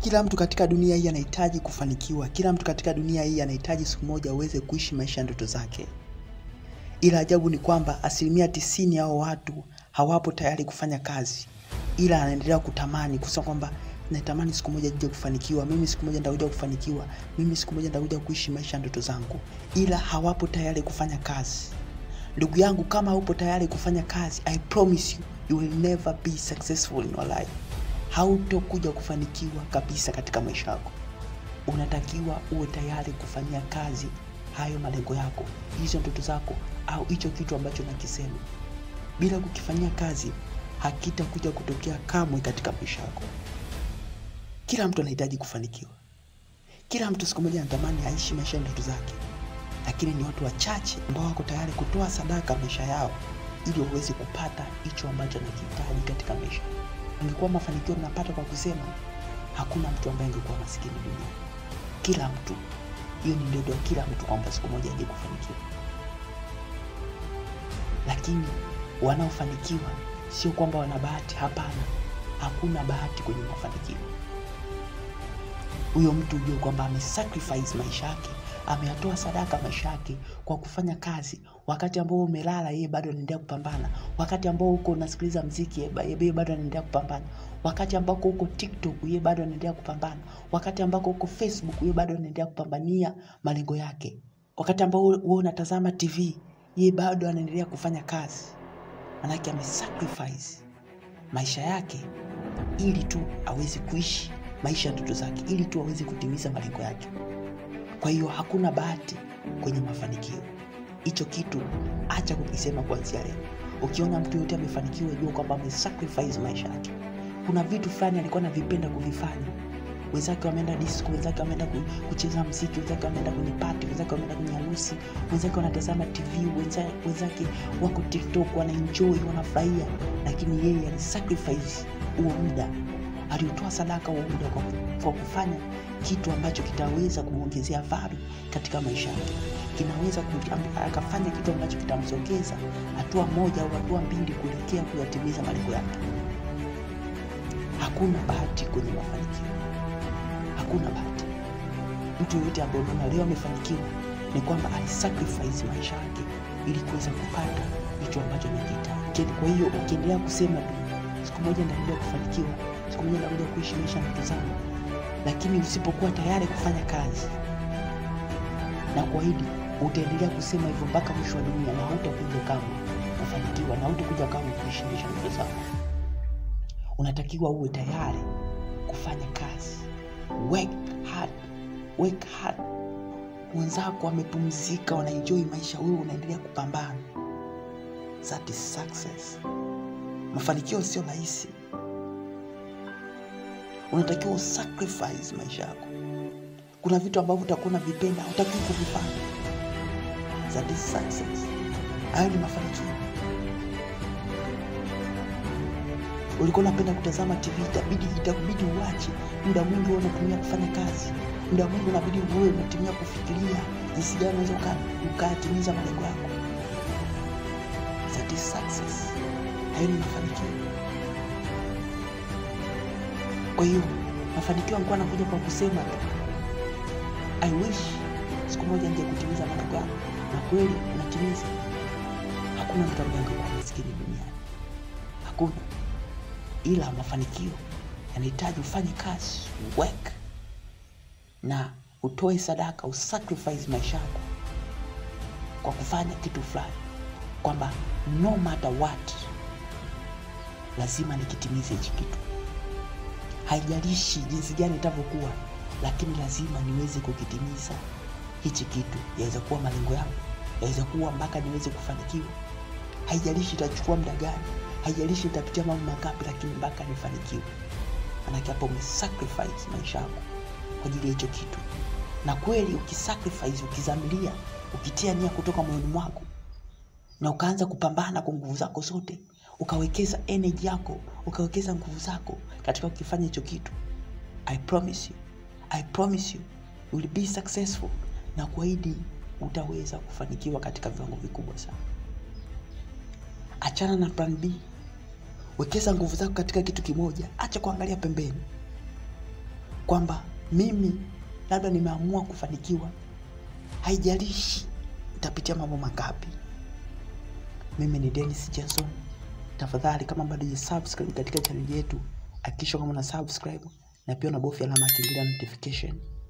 Kila mtu katika dunia hii anahitaji kufanikiwa. Kila mtu katika dunia hii anahitaji siku moja uweze kuishi maisha ya ndoto zake, ila ajabu ni kwamba asilimia tisini hao watu hawapo tayari kufanya kazi, ila anaendelea kutamani kusema kwamba natamani siku moja nije kufanikiwa, mimi siku moja nitakuja kufanikiwa, mimi siku moja nitakuja kuishi maisha ya ndoto zangu, ila hawapo tayari kufanya kazi. Ndugu yangu, kama upo tayari kufanya kazi, I promise you, you will never be successful in your life. Hautokuja kufanikiwa kabisa katika maisha yako. Unatakiwa uwe tayari kufanyia kazi hayo malengo yako, hizo ndoto zako, au hicho kitu ambacho nakisema. Bila kukifanyia kazi, hakitakuja kutokea kamwe katika maisha yako. Kila mtu anahitaji kufanikiwa. Kila mtu siku moja anatamani aishi maisha ya ndoto zake, lakini ni watu wachache ambao wako tayari kutoa sadaka maisha yao ili waweze kupata hicho ambacho anakihitaji katika maisha. Ingekuwa mafanikio tunapata kwa kusema, hakuna mtu ambaye angekuwa masikini duniani. Kila mtu, hiyo ni ndoto ya kila mtu kwamba siku moja aje kufanikiwa, lakini wanaofanikiwa sio kwamba wana bahati. Hapana, hakuna bahati kwenye mafanikio. Huyo mtu ujue kwamba amesacrifice maisha yake, ameyatoa sadaka maisha yake kwa kufanya kazi. Wakati ambao umelala, yeye bado anaendelea kupambana. Wakati ambao uko unasikiliza mziki, yeye bado anaendelea kupambana. Wakati ambako uko TikTok, yeye bado anaendelea kupambana. Wakati ambako uko Facebook, yeye bado anaendelea kupambania malengo yake. Wakati ambao wewe unatazama TV, yeye bado anaendelea kufanya kazi, manake amesacrifice maisha yake ili tu aweze kuishi maisha ya ndoto zake, ili tu aweze kutimiza malengo yake. Kwa hiyo hakuna bahati kwenye mafanikio. Hicho kitu acha kukisema kuanzia leo. Ukiona mtu yote amefanikiwa, jua kwamba amesacrifice maisha yake. Kuna vitu fulani alikuwa anavipenda kuvifanya, wenzake wameenda disco, wenzake wameenda kucheza mziki, wenzake wameenda kwenye party, wenzake wameenda kwenye harusi, wenzake wanatazama TV, wenzake wako TikTok wanaenjoy, wanafurahia, lakini yeye alisacrifice huo muda aliotoa sadaka wa muda kwa, kwa kufanya kitu ambacho kitaweza kumwongezea value katika maisha yake, kinaweza akafanya kitu ambacho kitamsogeza hatua moja au hatua mbili kuelekea kuyatimiza malengo yake. Hakuna bahati kwenye mafanikio, hakuna bahati. Mtu yoyote ambaye unaona leo amefanikiwa ni kwamba alisacrifice maisha yake ili kuweza kupata hicho ambacho anakihitaji. Kwa hiyo ukiendelea kusema tu siku moja nitakuja kufanikiwa siku moja nitakuja kuishi maisha ya ndoto zangu, lakini usipokuwa tayari kufanya kazi na kuahidi, utaendelea kusema hivyo mpaka mwisho wa dunia, na hautakuja kamwe kufanikiwa na hautakuja kamwe kuishi maisha ya ndoto zako. Unatakiwa uwe tayari kufanya kazi, work hard, work hard. Wenzako wamepumzika, wanaenjoy maisha, wewe unaendelea kupambana. That is success. Mafanikio sio rahisi unatakiwa usacrifice maisha yako. Kuna vitu ambavyo utakuwa unavipenda hutaki kuvifanya. That is success. Hayo ni mafanikio. Ulikuwa unapenda kutazama TV, itabidi itakubidi uache muda mwingi wewe unatumia kufanya kazi, muda mwingi unabidi wewe unatumia kufikiria jinsi gani unaweza ukayatimiza malengo yako. That is success. Hayo ni mafanikio. Kwa hiyo mafanikio yalikuwa yanakuja kwa kusema tu, I wish siku moja nje kutimiza malengo yangu, na kweli unatimiza. Hakuna mtu ambaye angekuwa maskini duniani, hakuna. Ila mafanikio yanahitaji ufanye kazi, work, na utoe sadaka, usacrifice maisha yako kwa kufanya kitu fulani, kwamba no matter what, lazima nikitimize hichi kitu haijalishi jinsi gani itavyokuwa, lakini lazima niweze kukitimiza hichi kitu. Yaweza kuwa malengo yangu, yaweza kuwa mpaka niweze kufanikiwa. Haijalishi itachukua muda gani, haijalishi itapitia mambo mangapi, lakini mpaka nifanikiwe. Manake hapo umesacrifice maisha yako kwa ajili ya hicho kitu. Na kweli ukisacrifice, ukizamilia, ukitia nia kutoka moyoni mwako na ukaanza kupambana kwa nguvu zako zote ukawekeza energy yako ukawekeza nguvu zako katika kukifanya hicho kitu, I promise you, I promise you, you will be successful, na kuahidi utaweza kufanikiwa katika viwango vikubwa sana. Achana na plan B, wekeza nguvu zako katika kitu kimoja, acha kuangalia pembeni. kwamba mimi labda nimeamua kufanikiwa haijalishi nitapitia mambo mangapi mimi ni Dennis Jason tafadhali kama bado hujasubscribe katika channel yetu hakikisha kama una subscribe na pia unabofya alama ya kengele ya notification